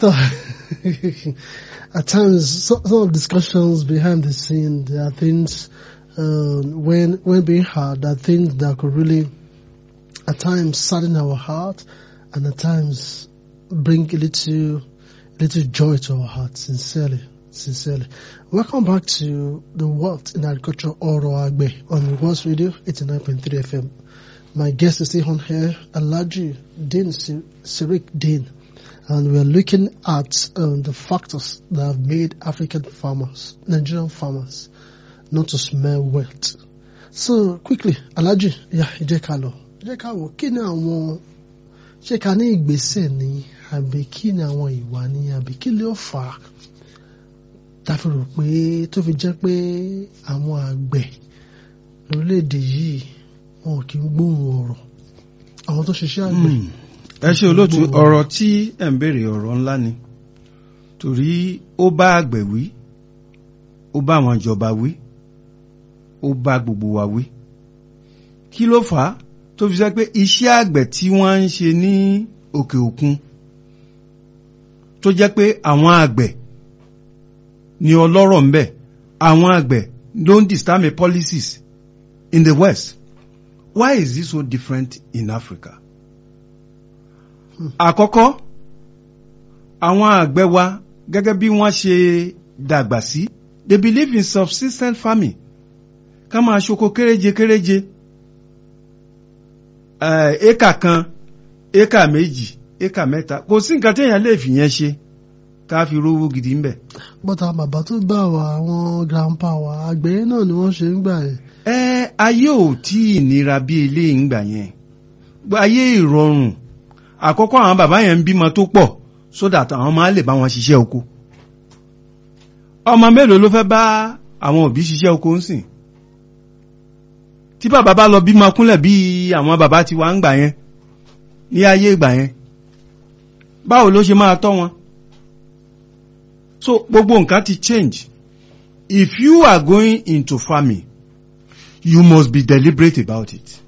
So, at times, some, some of discussions behind the scene, there are things um, when when being heard, there are things that could really, at times, sadden our heart, and at times bring a little, little joy to our hearts. Sincerely, sincerely. Welcome back to the World in Agriculture Oro Agbe on World Radio 89.3 FM. My guest is still on here, Alaji Din Sirik Din and we are looking at um, the factors that have made African farmers, Nigerian farmers, not to smell wet. So quickly, Alhaji, yeah, ẹ jẹ́ ká lọ. Ẹ jẹ́ ká wò kí ni àwọn ṣé ká ní ìgbésẹ̀ ni àbí kí ni àwọn ìwà ni àbí kí ló fà á tá a fi rò pé tó fi jẹ́ pé àwọn àgbẹ̀ lórílẹ̀‐èdè yìí wọn kì í gbóhùn ọ̀rọ̀ àwọn tó ṣiṣẹ́ àgbẹ̀. ẹ ṣe olóòtú ọ̀rọ̀ tí ẹ̀ ń béèrè ọ̀rọ̀ ńlá ni torí ó bá àgbẹ̀ wí ó bá àwọn ìjọba wí ó bá gbogbo wa wí kí ló fà á tó fi sẹ́ pé iṣẹ́ àgbẹ̀ tí wọ́n ń ṣe ní òkè òkun tó jẹ́ pé àwọn àgbẹ̀ ni ọlọ́rọ̀ ń bẹ àwọn àgbẹ̀ ló ń determine policies in the west why is this so different in Africa? àkọ́kọ́ àwọn àgbẹ̀ wa gẹ́gẹ́ bí wọ́n ṣe dàgbà sí they believe in subsistence farming ká máa ṣoko kéréje kéréje éka kan éka méjì éka mẹ́ta kò sí nǹkan téèyàn lè fìyẹn ṣe ká fi rówó gidi ńbẹ̀. bọ́tà bàbá tó gbà wá àwọn grandpa wa àgbẹ̀ náà ni wọ́n ṣe ń gbà yẹn. ẹ ayé ò tí ì nira bí eléyìí ń gbà yẹn ayé ìrọ̀rùn àkọ́kọ́ àwọn bàbá yẹn ń bímọ tó pọ̀ so that àwọn máa lè bá wọn ṣiṣẹ́ oko ọmọ mélòó ló fẹ́ bá àwọn òbí ṣiṣẹ́ oko ń sìn tí bàbá bá lọ bímọ kúnlẹ̀ bí àwọn bàbá ti wá ń gbà yẹn ní ayé ìgbà yẹn báwo ló ṣe máa tọ́ wọn so gbogbo nǹkan ti change if you are going into farming you must be deliberate about it